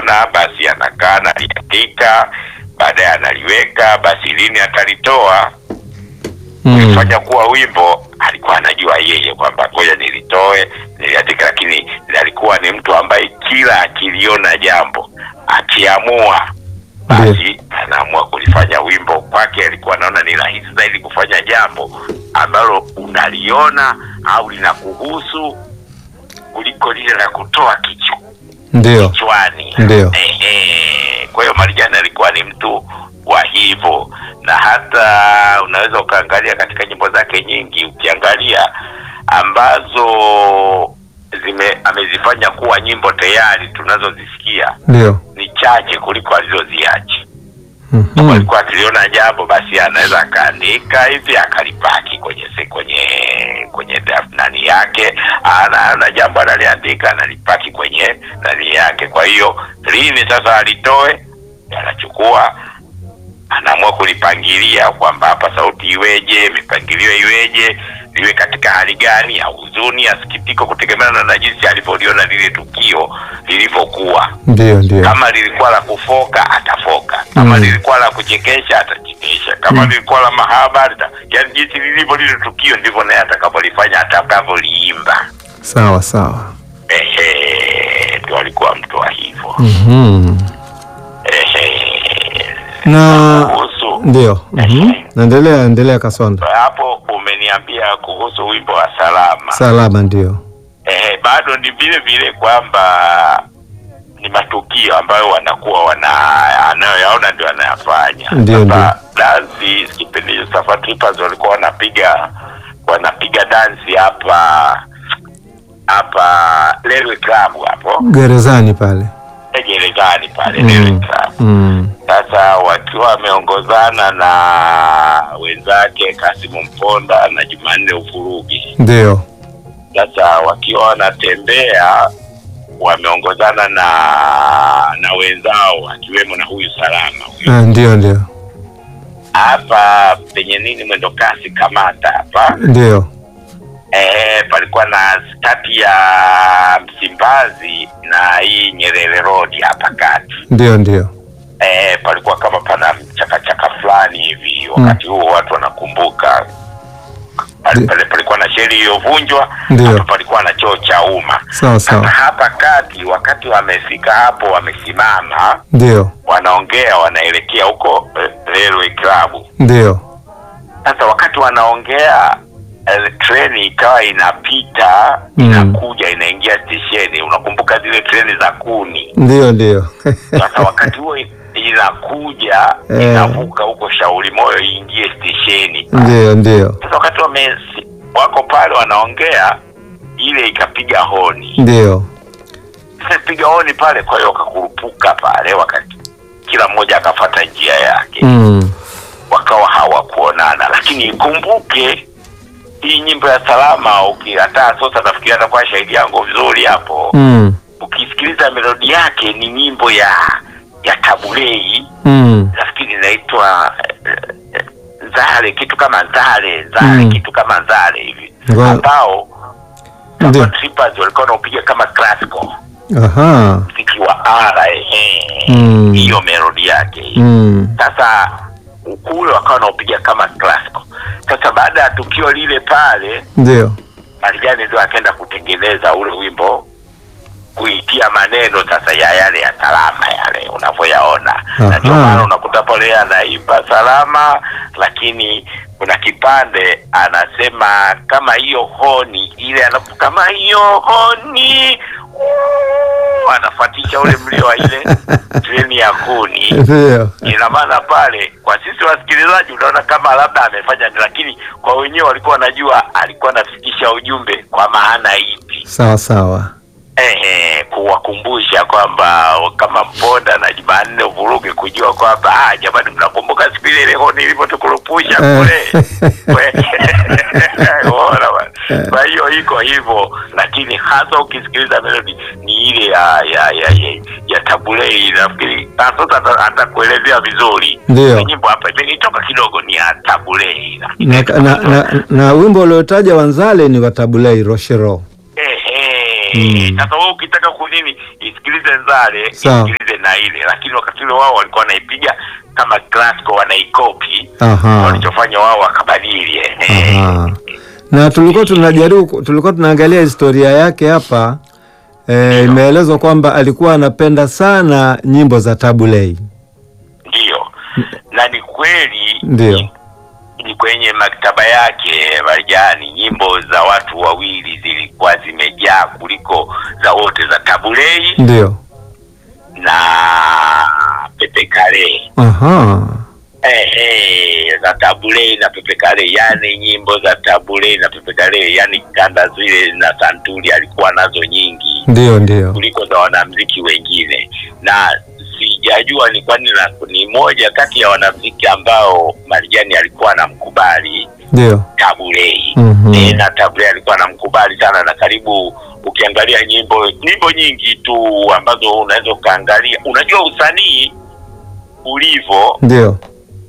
analiona, basi anakaa analiandika, baadaye analiweka, basi lini atalitoa Mm. fanya kuwa wimbo alikuwa anajua yeye kwamba ngoja nilitoe niliandika, lakini alikuwa ni mtu ambaye kila akiliona jambo akiamua basi anaamua kulifanya wimbo. Kwake alikuwa anaona ni rahisi zaidi kufanya jambo ambalo unaliona au linakuhusu kuliko lile la kutoa kichwa Ndio. kichwani. Ndio. Ehe. Kwa hiyo Marijani alikuwa ni mtu wa hivyo, na hata unaweza ukaangalia katika nyimbo zake nyingi, ukiangalia ambazo zime amezifanya kuwa nyimbo tayari tunazozisikia Ndio. ni chache kuliko alizoziacha. Mhm. Alikuwa akiliona jambo basi anaweza akaandika hivi akalipaki kwenye se, kwenye kwenye draft nani yake, ana, ana jambo analiandika analipaki kwenye nani yake. Kwa hiyo lini sasa alitoe, anachukua anaamua kulipangilia kwamba hapa sauti iweje, mipangilio iweje, liwe katika hali gani ya huzuni, ya sikitiko, kutegemeana na jinsi alivyoliona lile tukio lilivyokuwa Ndio, ndio. kama lilikuwa la kufoka atafoka, kama Mm. lilikuwa la kuchekesha atachekesha, kama Mm. lilikuwa la mahaba ata- yaani jinsi lilivyo lile tukio ndivyo naye atakapolifanya atakavyoliimba. Sawa sawa. Ehe, ndio alikuwa mtu wa hivyo. Mhm. Ehe, Na kuhusu ndio. Mhm. Naendelea, endelea Kasonda. hapo umeniambia kuhusu wimbo wa salama. Salama ndio. Ehe, bado ni vile vile kwamba ni matukio ambayo wanakuwa wana anayoyaona ndio anayafanya. Ndio, Sasa dansi kipindi hicho Safa Trippers walikuwa wanapiga wanapiga dansi hapa hapa Railway Club hapo Gerezani pale. gerezani pale Railway Mm. Club. Mm. Sasa wakiwa wameongozana na wenzake Kasimu Mponda na Jumanne Ufurugi Ndio. sasa wakiwa wanatembea wameongozana na na wenzao akiwemo na huyu salama huyu. Ah, ndio ndio. hapa penye nini mwendo kasi kamata hapa Ndio. eh, palikuwa na kati ya Msimbazi na hii Nyerere Road hapa kati Ndio ndio. eh, palikuwa kama pana chakachaka fulani hivi wakati huo watu wanakumbuka pale pale palikuwa na sheri iliyovunjwa Ndio. hapa palikuwa na choo cha umma Sawa Sasa sawa. hapa kati, wakati wamefika hapo, wamesimama, Ndio. wanaongea, wanaelekea huko eh, Railway Club. Ndio. Sasa wakati wanaongea eh, treni ikawa inapita Mm. inakuja inaingia stesheni. Unakumbuka zile treni za kuni? Ndio ndio. Sasa wakati huo inakuja Eh. inavuka huko Shauri Moyo iingie stesheni. Ndio ndio. Sasa wakati wame wako pale wanaongea, ile ikapiga honi Ndio. Sasa piga honi pale, kwa hiyo wakakurupuka pale, wakati kila mmoja akafata njia yake, Mm. wakawa hawakuonana. Lakini ikumbuke hii nyimbo ya Salama, uki hata sasa nafikiri atakuwa shahidi yangu vizuri hapo, Mm. ukisikiliza melodi yake ni nyimbo ya ya Tabulei, Mm. nafikiri inaitwa eh, eh, Zale, kitu kama Zale Zale, Mm. kitu kama Zale hivi, Ngoja- ambao Ndio. Safa Trippers walikuwa wanaupiga kama classical Aha. mziki wa ara ehe, Mm. hiyo melodi yake hiyo. Mm. Sasa kule wakawa wanaupiga kama classical. Sasa baada ya tukio lile pale, Ndio. Marijani ndio akaenda kutengeneza ule wimbo kuitia maneno sasa ya yale ya salama yale unavyoyaona, na ndio Aha. maana unakuta pale anaimba salama, lakini kuna kipande anasema kama hiyo honi ile anapo kama hiyo honi uu, anafuatisha ule mlio wa ile treni ya kuni Ndio. ina maana pale kwa sisi wasikilizaji unaona kama labda amefanya, lakini kwa wenyewe walikuwa wanajua alikuwa anafikisha ujumbe kwa maana ipi. Sawa sawa. Ehe, kuwakumbusha kwamba kama Mponda na Jumanne Uvuruge kujua kwamba ah, jamani, mnakumbuka siku ile leo nilivyotukurupusha kule Unaona bwana? Kwa hiyo iko hivyo, lakini hasa ukisikiliza melodi ni ile ya ya ya, ya, ya Tabulei. Nafikiri ah, sasa ata- atakuelezea vizuri Ndio. Ni nyimbo hapa imenitoka kidogo, ni ya Tabulei Na, na, na, na wimbo uliotaja Wanzale ni wa Tabulei Rochero. Ehe. Mm. Sasa wewe ukitaka kunini isikilize Nzale, Sawa. isikilize namna ile, lakini wakati ule wao walikuwa wanaipiga kama classical, wanaikopi Aha. walichofanya wao wakabadili. eh. Aha. Na tulikuwa tunajaribu tulikuwa tunaangalia historia yake hapa e, imeelezwa kwamba alikuwa anapenda sana nyimbo za Tabu Ley. Ndiyo, na ni kweli Ndio. ni- ni kwenye maktaba yake Marjani, nyimbo za watu wawili zilikuwa zimejaa kuliko za wote, za Tabulei Ndio. na Pepe Kale. Aha. Eh, eh, za Tabulei na Pepe Kale, yani nyimbo za Tabulei na Pepe Kale, yani kanda zile na santuri alikuwa nazo nyingi Ndio, ndio. kuliko za wanamziki wengine, na sijajua ni kwani na- ni moja kati ya wanamziki ambao Marijani alikuwa anamkubali Ndio. Tabulei. Mhm. Eh, na Tabulei alikuwa anamkubali sana, na karibu ukiangalia nyimbo nyimbo nyingi tu ambazo unaweza ukaangalia, unajua usanii ulivyo, Ndio.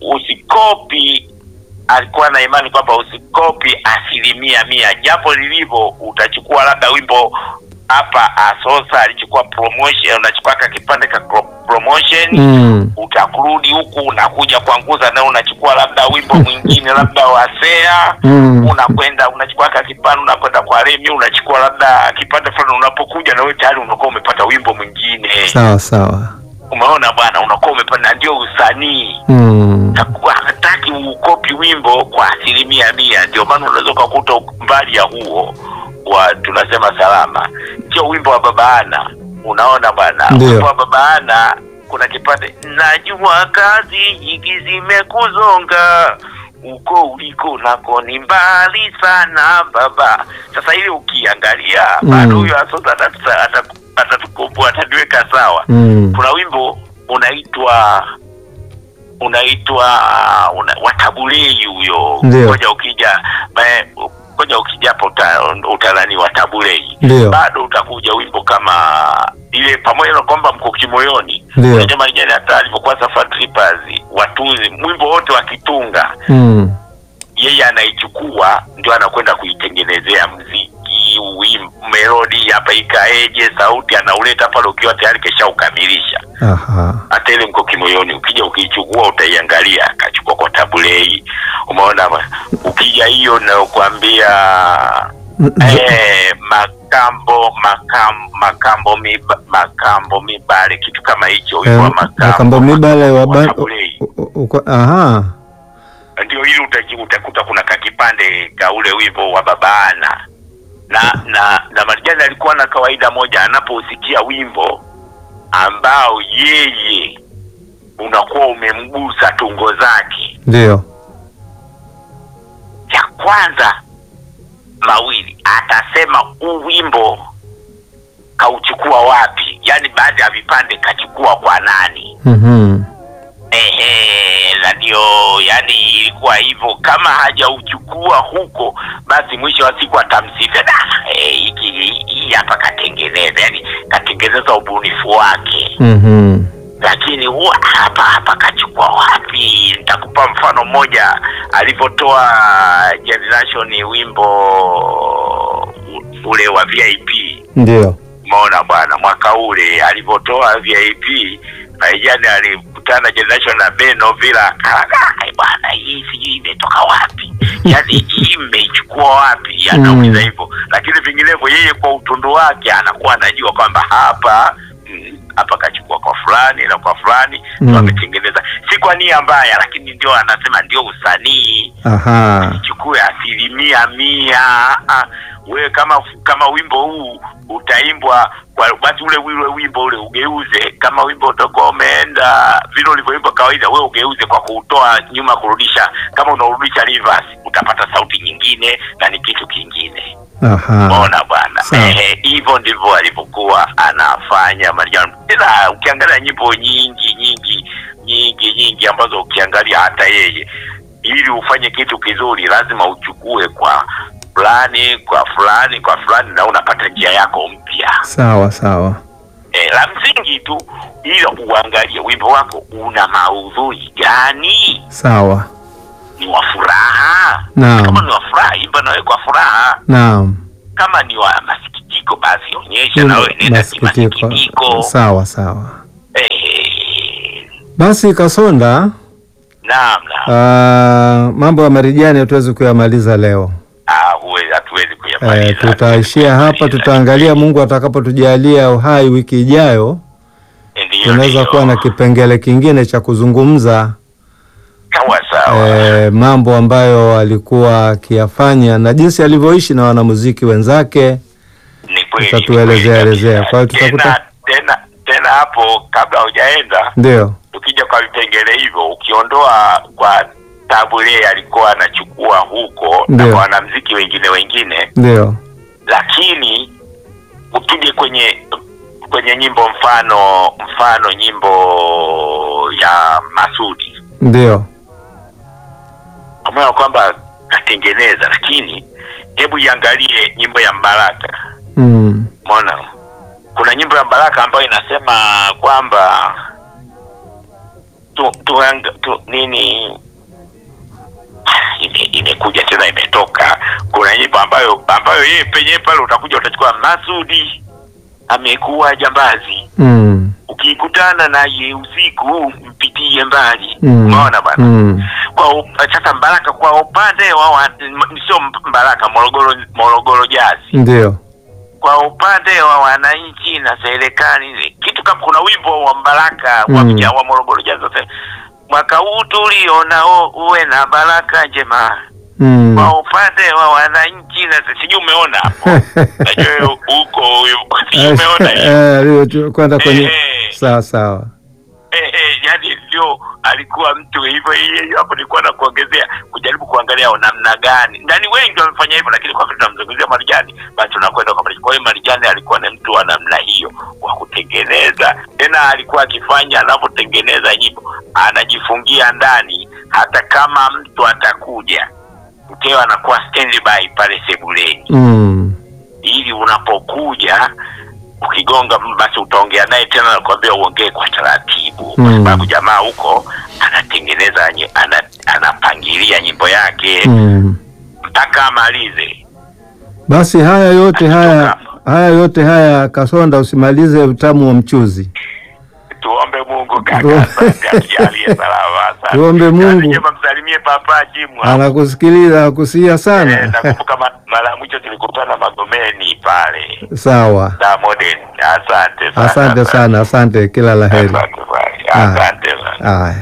usikopi alikuwa na imani kwamba usikopi asilimia mia, japo lilivyo, utachukua labda wimbo hapa Asosa alichukua promotion, unachukua ka kipande ka pro- promotion Mm. utakurudi huku unakuja kuanguza na unachukua labda wimbo mwingine labda wa Sea Mm. unakwenda unachukua ka kipande unakwenda kwa Remi unachukua labda kipande fulani, unapokuja na wewe tayari unakuwa umepata wimbo mwingine. Sawa sawa. Umeona bwana, unakuwa umepata, na ndio usanii Mm. takuwa hataki ukopi wimbo kwa asilimia mia. Ndio maana unaweza ukakuta mbali ya huo wa tunasema salama, sio wimbo wa babaana. Unaona bwana, Ndio. wimbo wa babaana kuna kipande, najua kazi nyingi zimekuzonga uko uliko nako ni mbali sana baba. Sasa ili ukiangalia Mm. bado huyo Asosa atatusa- atatu- atatukomboa atatuweka sawa Mm. kuna wimbo unaitwa unaitwa una, watabulei huyo Ndio. ngoja ukija ba- ngoja ukija hapo uta, utalani watabulei Ndio. bado utakuja wimbo kama ile pamoja na kwamba mko kimoyoni Ndio. unajua Marijani hata alivyokuwa Safari Trippers watunzi mwimbo wote wakitunga Mm. yeye anaichukua ndio anakwenda kuitengenezea mziki wim, melodi hapa ikaeje sauti anauleta pale ukiwa tayari kesha ukamilisha Aha. hata ile mko kimoyoni ukija ukiichukua utaiangalia akachukua kwa tabulei umeona ma- ukija hiyo nayokuambia Mm. eh, makambo makam, makambo miba, makambo mibale kitu kama hicho wimbo wa Eh, makambo Makambo Mibale wa ba- Tabulei. u- u- uko- Aha. ndio ili utaji- utakuta kuna kakipande ka ule wimbo wa babana na na na Marijani alikuwa na kawaida moja, anapousikia wimbo ambao yeye unakuwa umemgusa tungo zake, Ndio. cha kwanza mawili atasema huu wimbo kauchukua wapi, yaani baadhi ya vipande kachukua kwa nani? Mhm. Ehe, na ndio yani ilikuwa hivyo. Kama hajauchukua huko, basi mwisho wa siku atamsifia "Da, eh, hiki hii hapa katengeneza, yani katengeneza ubunifu wake, Mhm. lakini huwa hapa hapa kachukua wapi? Nitakupa mfano mmoja, alivyotoa Generation wimbo ule wa VIP Ndio. Umeona bwana, mwaka ule alivyotoa VIP Marijani alikutana Generation na Beno Villa akalaga bwana, hii sijui imetoka wapi, yaani hii mmeichukua wapi? Anauliza Mm. hivyo, lakini vinginevyo yeye kwa utundu wake anakuwa anajua kwamba hapa mm, hapa kachukua kwa fulani na kwa fulani Mm. ndio ametengeneza, si kwa nia mbaya, lakini ndio anasema ndio usanii Aha. chukue asilimia mia. Ah, wewe kama kama wimbo huu utaimbwa kwa basi ule ule wimbo ule ugeuze, kama wimbo utakuwa umeenda vile ulivyoimba kawaida, wewe ugeuze kwa kuutoa nyuma, kurudisha. Kama unaurudisha reverse, utapata sauti nyingine na ni kitu kingine. Aha. Umeona bwana, Sawa. ehe, hivyo ndivyo alivyokuwa anafanya Marijani. Ila ukiangalia nyimbo nyingi nyingi nyingi nyingi ambazo ukiangalia hata yeye, ili ufanye kitu kizuri, lazima uchukue kwa fulani kwa fulani kwa fulani, na unapata njia yako mpya. Sawa sawa. E, la msingi tu, ila uangalie wimbo wako una maudhui gani, Sawa. ni wa furaha. Naam. Kama ni wa furaha, imba nawe kwa furaha Naam. kama ni wa masikitiko basi onyesha na wewe nenda Masikitiko. kimasikitiko. Sawa sawa. Ehe, Basi Kasonda, Naam, naam. ah, mambo ya Marijani hatuwezi kuyamaliza leo. Ah, huwe- hatuwezi Eh, kuyamaliza. tutaishia hapa, tutaangalia Mungu atakapotujalia uhai wiki ijayo, Ndiyo, tunaweza ndiyo. kuwa na kipengele kingine cha kuzungumza sawa sawa. eh, mambo ambayo alikuwa akiyafanya na jinsi alivyoishi na wanamuziki wenzake. Ni kweli. utatuelezea ni kweli elezea. kabisa. Kwa hiyo tutakuta- tena tena tena hapo kabla hujaenda Ndio, tukija kwa vipengele hivyo ukiondoa kwa tabule alikuwa anachukua huko na Ndio. kwa wanamziki wengine wengine ndio, lakini utuje kwenye kwenye nyimbo mfano mfano nyimbo ya Masudi ndio, pamoja kwamba katengeneza lakini hebu iangalie nyimbo ya Mbaraka mm. Mona, kuna nyimbo ya Baraka ambayo inasema kwamba tu, tu, tu nini ime- imekuja tena imetoka. Kuna nyimbo ambayo ambayo yeye penyewe pale utakuja utachukua Masudi amekuwa jambazi, Mm. ukikutana naye usiku mpitie mbali. Mm. Umeona bwana Mm. kwa up- sasa Mbaraka kwa upande wa wa- m- sio Mbaraka, Morogoro Morogoro Jazi Ndio, kwa upande wa wananchi na serikali kitu kama kuna wimbo wa Mbaraka wa Mm. vijana wa Morogoro Jazz sasa mwaka huu tulionao uwe na baraka njema mm. kwa upande wa wananchi na sijui umeona hapo najua huko sijui umeona hiyo Eh, alivyo- kwenda kwenye Eh. sawa sawa. eh, eh, yani ndio alikuwa mtu hivyo hiyo hapo nilikuwa na kuongezea kujaribu kuangalia namna gani ndani wengi wamefanya hivyo lakini kwa vile tunamzungumzia Marijani basi tunakwenda kwa Marijani kwa hiyo Marijani alikuwa ni mtu wa namna hiyo wa kutengeneza tena alikuwa akifanya anapotengeneza nyimbo anajifungia ndani hata kama mtu atakuja mkeo anakuwa standby pale sebuleni Mm. ili unapokuja ukigonga basi utaongea naye tena nakwambia uongee kwa taratibu kwa Mm. sababu jamaa huko anatengeneza nye- ana, anapangilia nyimbo yake Mm. mpaka amalize Basi haya yote haya Akitoka. haya yote haya Kasonda, usimalize utamu wa mchuzi. tuombe mungu kaka Tu- asante atujalie salama asante. Tuombe Mungu. Kazi njema, msalimie papa Jimwa Anakusikiliza, anakusia Eh, sana. nakumbuka ma- mara ya mwisho tulikutana magomeni pale Sawa, da modern asante sana asante sana, asante, kila la heri. asante sana asante sana Haya,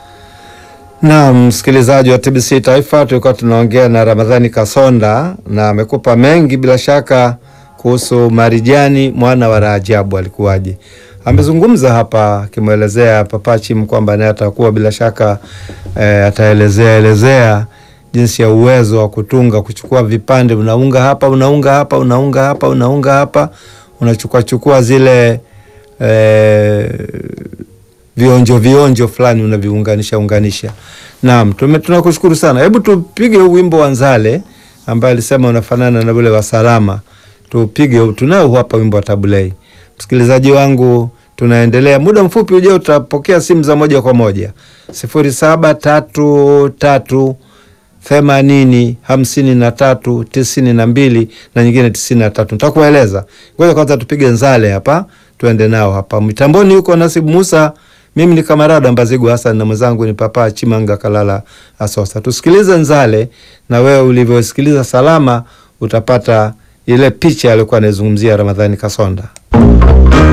naam, msikilizaji wa TBC Taifa, tulikuwa tunaongea na Ramadhani Kasonda na amekupa mengi bila shaka kuhusu Marijani mwana wa Rajabu alikuwaje. Amezungumza hapa akimwelezea Papa Chim kwamba naye atakuwa bila shaka eh, ataelezea elezea jinsi ya uwezo wa kutunga, kuchukua vipande, unaunga hapa, unaunga hapa, unaunga hapa, unaunga hapa, unachukua chukua zile eh, vionjo vionjo fulani unaviunganisha unganisha. Naam, tume- tunakushukuru sana. Hebu tupige huu wimbo wa Nzale ambaye alisema unafanana na ule wa Salama. Tupige, huu. tunao hapa wimbo wa Tabulei. Msikilizaji wangu, tunaendelea. Muda mfupi ujao tutapokea simu za moja kwa moja sifuri saba tatu tatu themanini hamsini na tatu tisini na mbili na nyingine tisini na tatu nitakueleza. Ngoja kwanza tupige Nzale hapa, tuende nao hapa mitamboni. Huko Nasibu Musa, mimi ni Kamarada Mbazigu Hasan na mwenzangu ni Papa Chimanga Kalala Asosa. Tusikilize Nzale, na wewe ulivyosikiliza Salama utapata ile picha aliyokuwa anaizungumzia Ramadhani Kasonda.